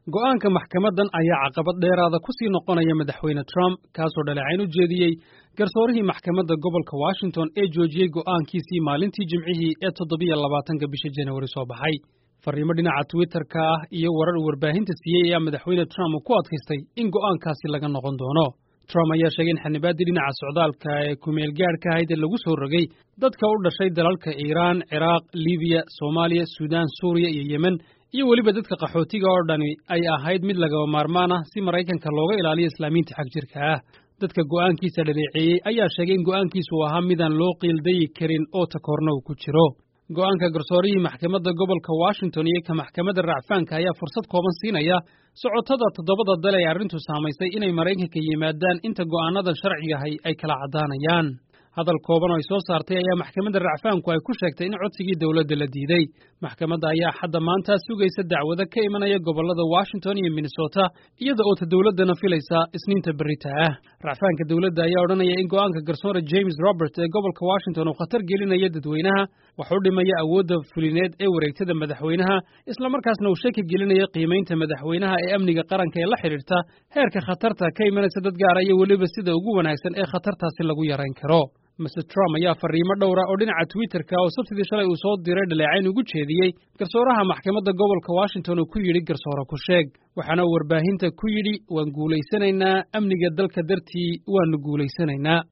go'aanka maxkamaddan ayaa caqabad dheeraada ku sii noqonaya madaxweyne trump kaasoo dhaleecayn u jeediyey garsoorihii maxkamadda gobolka washington ee joojiyey go'aankiisii maalintii jimcihii ee toddobiyo labaatanka bisha janawari soo baxay farriimo dhinaca twitterka ah iyo warar uu warbaahinta siiyey ayaa madaxweyne trump uu ku adkaystay in go'aankaasi laga noqon doono trump ayaa sheegay in xanibaaddii dhinaca socdaalka ee kumeel gaadhka ahayd ee lagu soo rogay dadka u dhashay dalalka iiraan ciraaq libiya soomaaliya suudaan suuriya iyo yemen iyo weliba dadka qaxootiga oo dhani ay ahayd mid lagaba maarmaan ah si maraykanka looga ilaaliyo islaamiinta xag jirka ah dadka go'aankiisa dhaleeceeyey ayaa sheegay in go'aankiisu uu ahaa midaan loo qiildayi karin oo takoorna uu ku jiro go'aanka garsoorihii maxkamadda gobolka washington iyo ka maxkamadda racfaanka ayaa fursad kooban siinaya socotada toddobada dal ee arrintu saamaysay inay maraykanka yimaadaan inta go'aanadan sharcigahay ay kala caddaanayaan hadal kooban oo ay soo saartay ayaa maxkamadda racfaanku ay ku sheegtay in codsigii dowladda la diiday maxkamadda ayaa xadda maanta sugaysa dacwado ka imanaya gobollada washington iyo minnesota iyada oo ta dowladdana filaysa isniinta berrita ah racfaanka dowladda ayaa odhanaya in go'aanka garsoore james robert ee gobolka washington uu khatar gelinaya dadweynaha wax u dhimaya awoodda fulineed ee wareegtada madaxweynaha islamarkaasna uu shaki gelinaya qiimaynta madaxweynaha ee amniga qaranka ee la xidhiirta heerka khatarta ka imanaysa dad gaara iyo weliba sida ugu wanaagsan ee khatartaasi lagu yarayn karo master trump ayaa farriimo dhowra oo dhinaca twitterka oo sabtidii shalay uu soo diray dhaleecayn ugu jeediyey garsooraha maxkamadda gobolka washington uu ku yidhi garsoore ku sheeg waxaana uu warbaahinta ku yidhi waan guulaysanaynaa amniga dalka dartii waannu guulaysanaynaa